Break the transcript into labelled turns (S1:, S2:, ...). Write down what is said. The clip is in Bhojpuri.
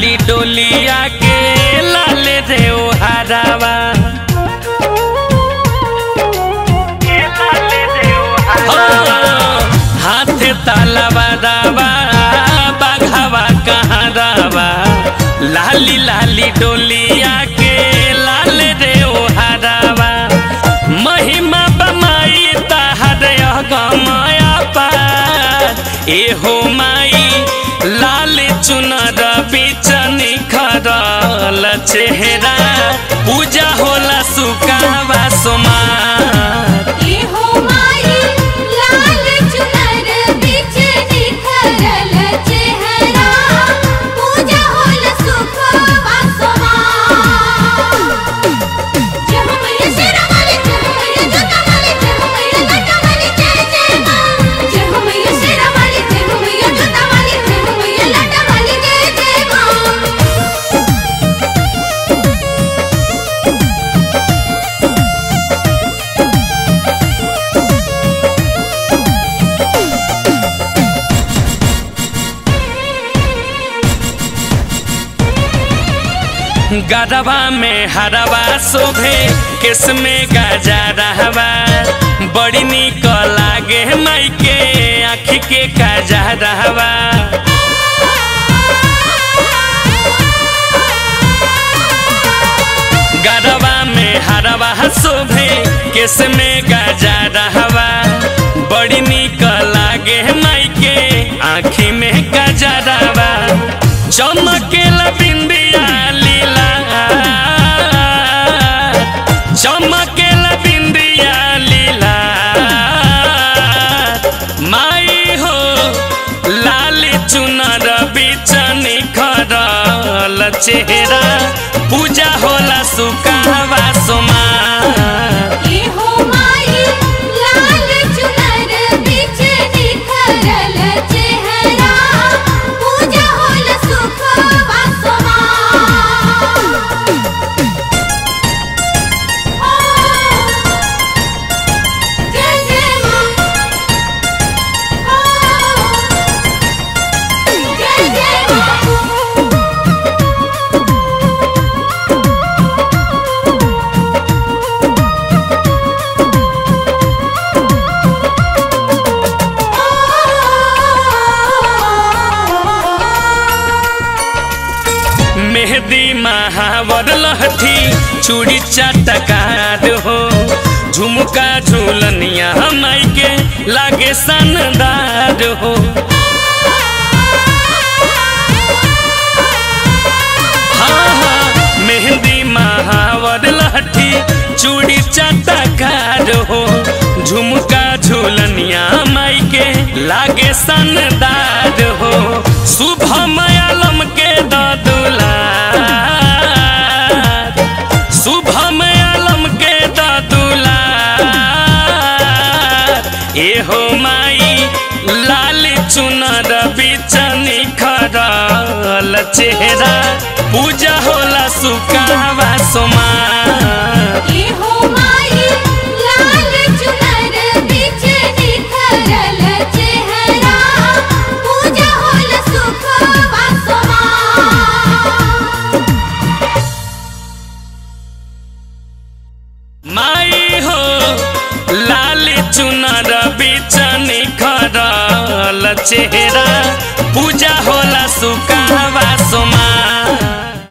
S1: लाली डोलिया के लाल रे ओ हरावा हाथ तालाबा दावा बाघावा कहाँ दावा लाली लाली डोलिया के लाल रे ओ हरावा महिमा बमाई तहर गमाया पार एहो माई लाल चुनर बीच निखरल चेहरा पूजा होला सुकावा सोमार
S2: एहो माई लाल चुनर बिच निखरल चेहरा पूजा होल सुख वासवा जय हो मैया शेरा वाली जय हो मैया जोता वाली जय हो मैया लटा वाली जय जय मां जय हो मैया शेरा वाली जय हो मैया जोता वाली जय हो मैया लटा वाली जय जय मां
S1: गरबा में हरवा शोभे केस में गजा रहवा बड़ी निक लागे माई के आँख के गजा रहवा गरबा में हरवा शोभे केस में गजा रहवा बड़ी निक लागे माई के आँखी में गजा रहवा चमकेला बिंदिया लीला चमकेला बिंदिया लीला माई हो लाल चुनर बीच निखरल चेहरा पूजा होला सुकावा सोमा
S2: एहो माई लाल चुनर बिच निखरल चेहरा पूजा होल सुख वासवा जय जय मां जय जय मां
S1: मेहंदी महावर लहठी चूड़ी चटकार हो झुमका झूलनिया माई के लागे सनदार हो हाँ हाँ मेहंदी महावर लहठी चूड़ी चटकार हो झुमका झूलनिया माई के लागे सनदार हो शुभ मयालम के ददुला शुभ मयालम के ददुला एहो माई लाल चुनर बीच निखरल चेहरा पूजा होला सुकावा सोमा
S2: एहो माई लाल चुनर बिच निखरल चेहरा पूजा होल सुख वासवा
S1: माई हो लाल चुनर बीच निखरल चेहरा पूजा होला सुकावा